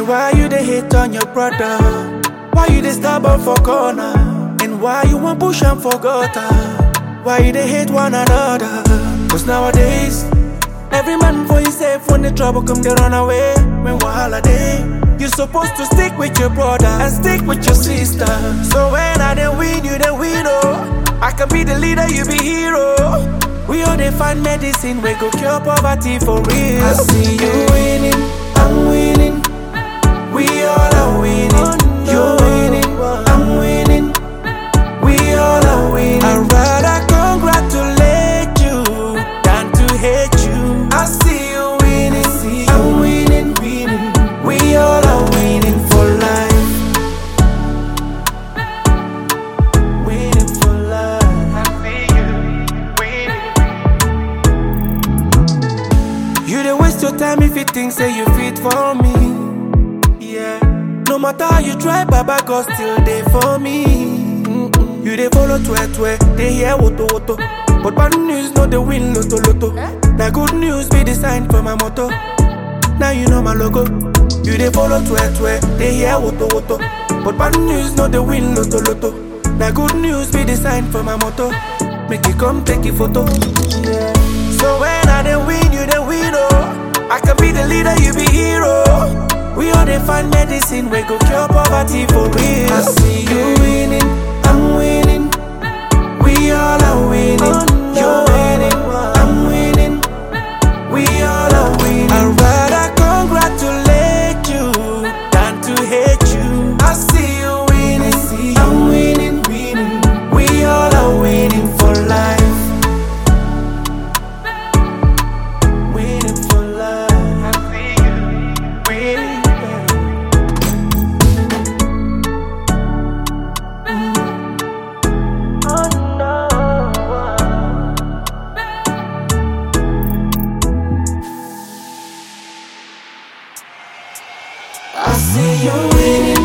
why you dey hate on your brother? Why you dey stubborn for corner? And why you want push am for gutter? Why you dey hate one another? Cause nowadays, every man for himself when the trouble come they run away. When wahala dey, you supposed to stick with your brother and stick with your sister. So when I dey win, you dey win oh. I can be the leader, you be hero. We all dey find medicine, we go cure poverty for real. I see you winning, I'm winning. We all are winning. You're winning, I'm winning. We all are winning. I'd rather congratulate you than to hate you. I see you winning, I'm winning, winning. We all are winning for life. Winning for life. I see you winning. You dey waste your time if you think say you fit for me. Yeah. No matter how you try, Baba God still there for me. Mm-mm. You dey follow twe twe, they hear woto woto. But bad news no dey win loto loto. Now good news be the sign for my motto. Now you know my logo. You dey follow twe twe, they hear woto woto. But bad news no dey win loto loto. Now good news be the sign for my motto. Make you come take a photo. Yeah. So when I dey win, you dey win oh. I can be the leader, you be hero. We all dey find medicine, we go cure poverty for real. I see you winning, I'm winning. We all are winning. You're winning, I'm winning. We all are winning. I'd rather congratulate you than to hate you. I see you winning, I'm winning, winning. We all are winning for life. Winning for life. I see you winning. Oh no. I see you winning.